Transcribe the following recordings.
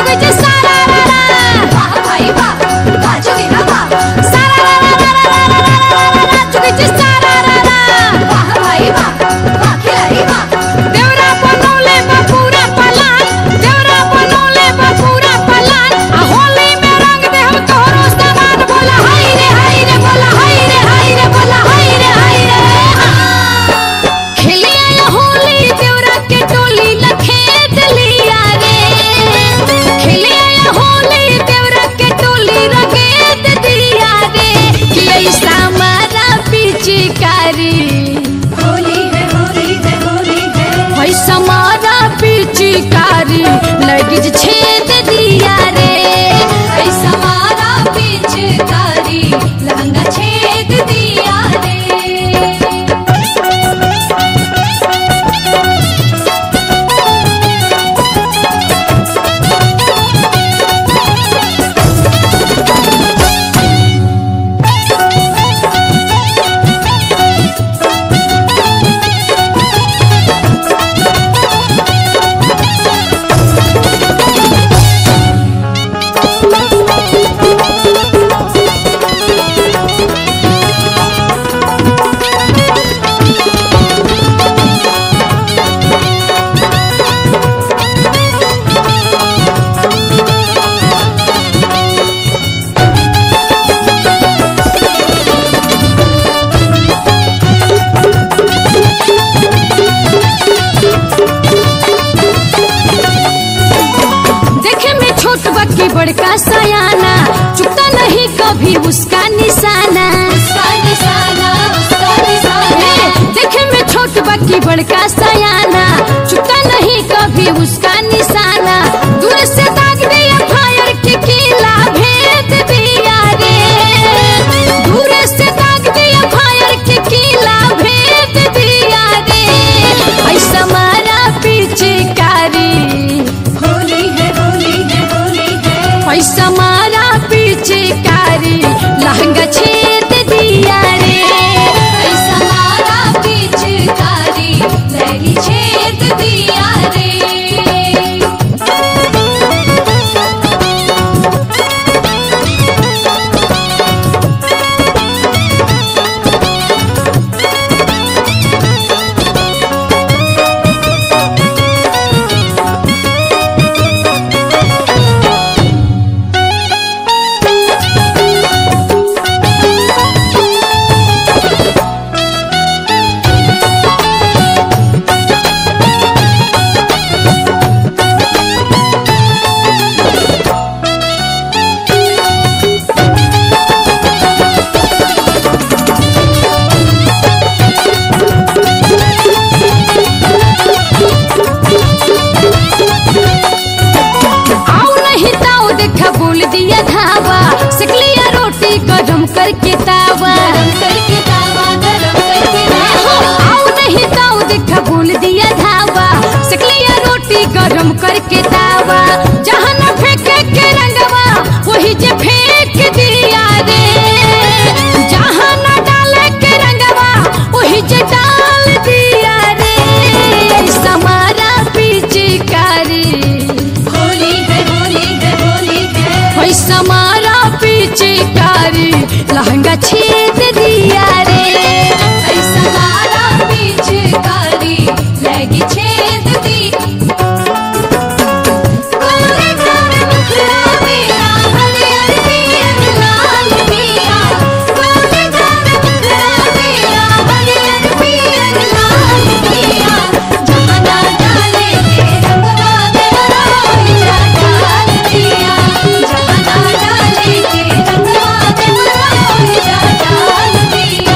चुके जे सारा रा रा वाह भाई वाह वाह जोगिरा वाह सारा रा रा रा रा रा रा रा रा चुके जे सारा रा रा वाह भाई वाह वाह खिलाड़ी वाह देवरा बनौले बा पूरा पलान देवरा बनौले बा पूरा पलान आ होली में रंग दे हम तोहरो सामान बोला हाय रे हाय रे बोला हाय रे हाय रे बोला हाय रे हाय रे खेलिए ये होली देवरा के टोली लखेत लिया रे खेलिए ये होली देवरा के टोली रगेत दिया रे कि ऐसा मारा पिचकारी होली है होली है होली है पैसा मारा पिचकारी लगी जे छेद दिया रे ऐसा मारा पिचकारी लहंगा छेद दिया रे देखे में छोट बक्की बड़का सयाना चुकता नहीं कभी उसका निशाना उसका निशाना उसका निशाना ए, देखे में छोट बक्की बड़का सयाना चुकता नहीं कभी उसका निशाना दूर से दाग दिया फायर के किला भेद दिया रे दूर से दाग दिया फायर के किला भेद दिया रे ऐसा मारा पिचकारी होली है होली है होली है पैसा मारा पिचकारी लहंगा छेद दिया रे ऐसा मारा पिचकारी लहंगी छेद दिया रे आओ नहीं ताऊ देखा बोल दिया धावा सिकलिया रोटी गरम करके तावा गरम करके तावा गरम करके हो, तावा आओ नहीं ताऊ देखा बोल दिया धावा सिकलिया रोटी गरम करके तावा जहाँ न फेंके के रंगवा वही जे फेंक दिया रे जहाँ न डाले के रंगवा वही जे डाल दिया रे ऐसा मारा पिचकारी होली है होली है होली है पैसा मारा पिचकारी लहंगा छेद दिया रे ऐसा मारा पिचकारी लहंगी छेद दी कोने कोने मुखड़ा मेरा हरियर पियर लाल पिया कोने कोने मुखड़ा मेरा हरियर पियर लाल पिया जहाँ ना डाले के रंगवा देवरा होइया डाल दिया जहाँ ना डाले के रंगवा देवरा होइया डाल दिया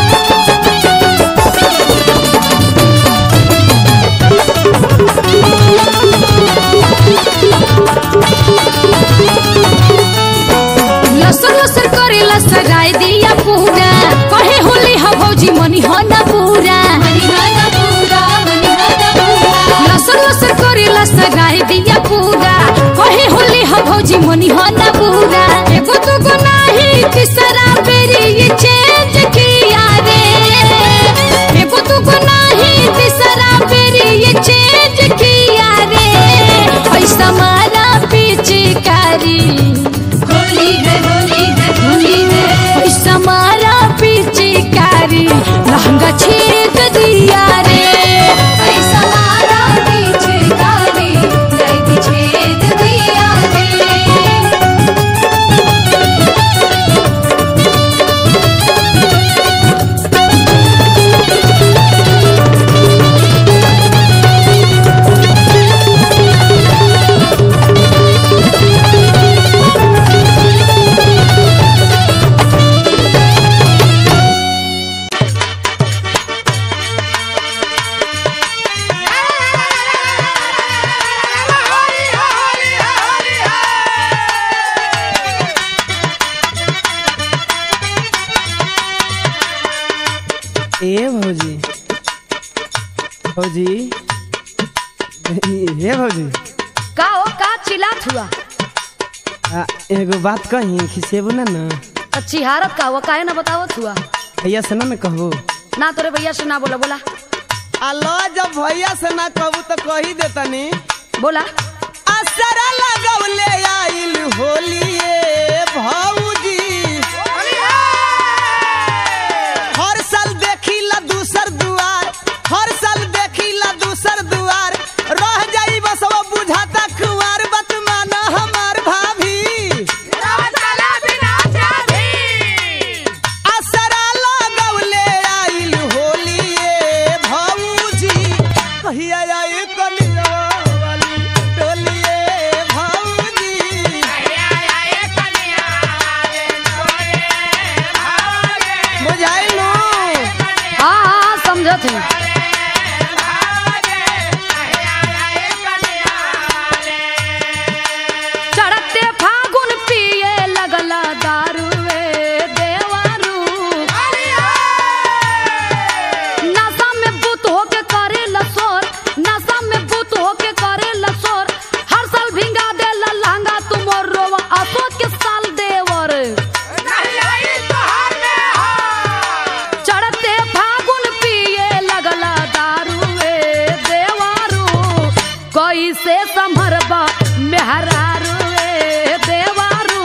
लसर लसर करे लसराय दिया पूरा कहे होली ह भौजी मनी हो ना पूरा मनिहाना पूरा मनिहाना पूरा लसर लसर करे लसराय दिया पूरा कहे होली ह भौजी मनी हो ना पूरा एगो दुगो नाही तीसरा बेरी ये चेंज किया रे एगो दुगो नाही तीसरा बेरी ये चेंज किया रे पैसा मारा पीछ भौजी हे भौजी का हो का चिल्लात हुआ आ, एगो बात कही खिसेबू ना ना तो चिहारत का हुआ काहे ना बतावत हुआ भैया से ना ना कहबू ना तोरे भैया से ना बोला बोला अल्लाह जब भैया से ना कहबू तो कही देतनी बोला असर लगौले आइल होलिए भौजी हर साल देखिला दूसर दुआर हर साल देखिला दूसर दुआर रह जाई बस वो बुझाता कुआर बतमाना हमार भाभी असरा लगौले आइल होलिए भौजी कहिया आई कलिया वाली टोलिए भौजी बुझाइलू हाँ हाँ समझत हूँ चढ़ते फागुन पिए लगला दारुए देवारू नशा में बुत होके करे लसोर नशा में बुत होके करे लसोर हर साल भिंगा दे लहंगा तुमोर रोवा अशोक के साल देवर चढ़ते फागुन पिए लगला दारुए देवारू कैसे संभरबा मेहरारुए देवारू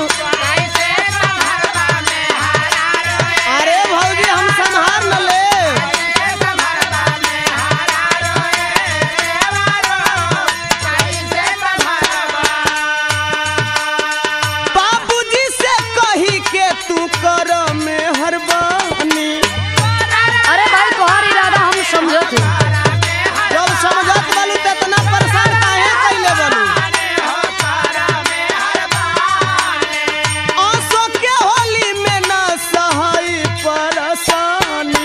अरे भौजी हम संहार न ले बाबूजी से कही के तू कर मेहरबानी अरे भाई तोहार इरादा हम समझत हूँ जब समझत बालू त इतना परेशान काहे कैले बालू आंसू के होली में ना सहाय परेशानी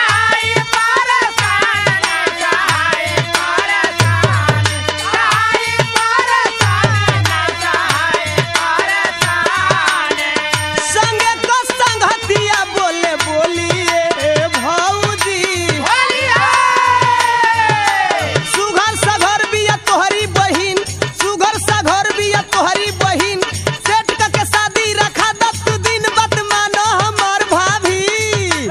संगे को संगतिया बोले बोलिए भौजी सुघर सघर बिया तोहरी बहिन सुघर सघर बिया तोहरी बहिन सेठ का के शादी रखा दस दिन बत मानो हमार भाभी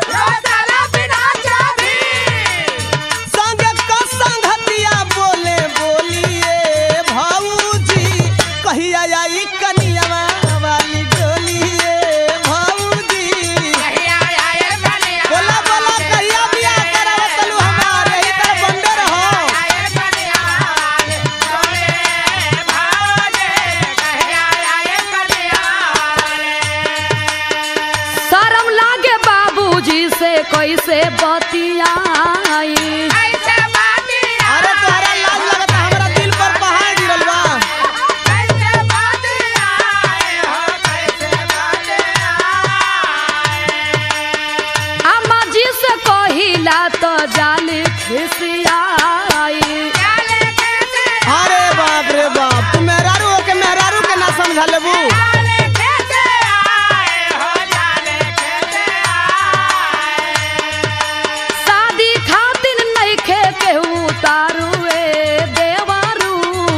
संगे का संगतिया बोले बोलिए भौजी कहिया आई कनिया वाली डोलिए भौजी बोला बोला कहिया बिया करावत तलू हमार यही तरह बंदे रहो शर्म लागे बाबूजी से कैसे बतियाई अरे तोहरा लाज लगता हमरा दिल पर पहाड़ गिरल बा अम्मा जी से कहिला तो जाल खिसियाई अरे बाप रे बाप तू मेहरारू हो के मेहरारू के ना समझा लेबू शादी खातिर नहीं खे के उतारुए देवारू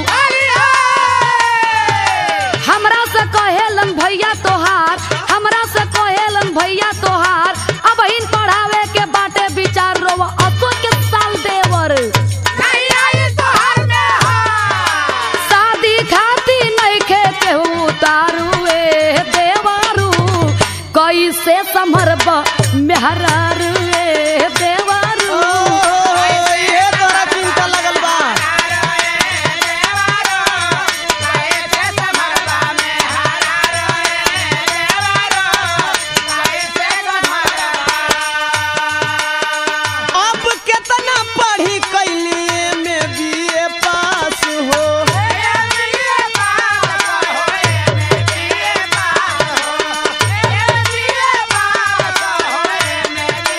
हमरा से कहेलन भैया तोहार हमरा से कहेलन भैया तोहार अब इन पढ़ावे के बाटे विचार रोवा असो के साल देवर शादी खाती नहीं खे के उतारुए देवारू कैसे समरब मेहरारुए देवारू ओ ये तोरा चिंता लगल बा अब कितना पढ़ी कैली में बीए पास हो Yeah.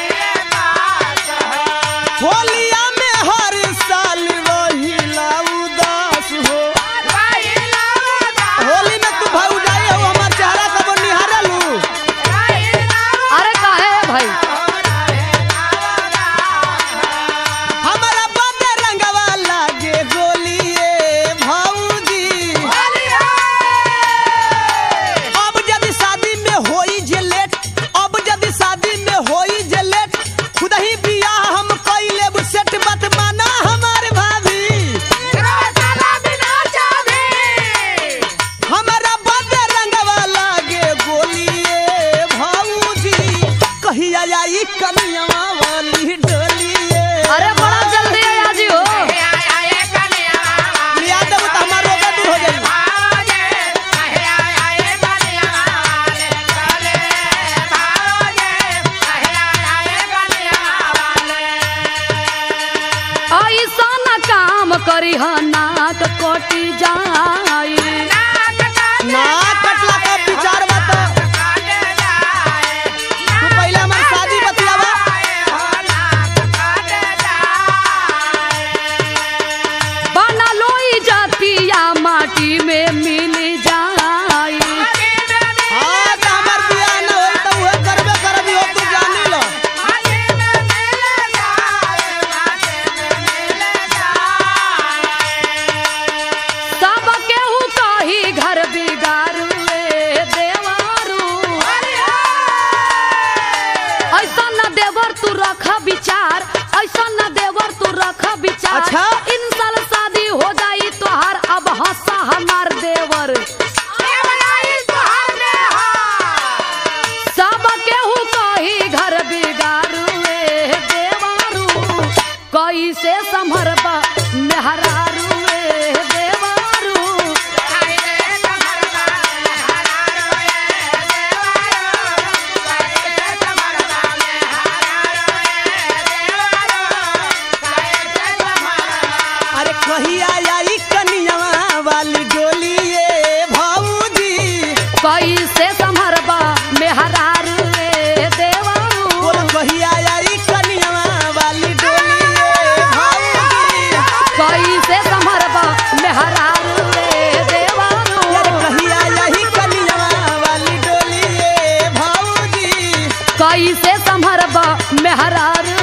करी नाक कटी जाई ना कटला का विचार बता तू पहले हमार शादी बतलावा बना लोई जातिया माटी में मिल जाई हाँ तो हमार बियाह ना होई तो उहे करबे करबी हो तू जानी लो सब केहू कही घर बिगारू ए देवारू ऐसा न देवर तू रख विचार ऐसा न देवर तू रख विचार अच्छा? इन साल शादी हो जाई तोहार अब हंसा हमार देवर सब केहू कही घर बिगारू ए देवारू कैसे संभरबा मेहरारू ए देवारू अरे कहिया आई कनिया वाली डोली ये भाऊजी कैसे संभरबा मेहरारू ए देवारू बोल कहिया आई कनिया वाली डोली ये भाऊजी कैसे संभरबा मेहरारू ए देवारू यार कहिया आई कनिया वाली डोली ये भाऊजी कैसे संभरबा मेहरारू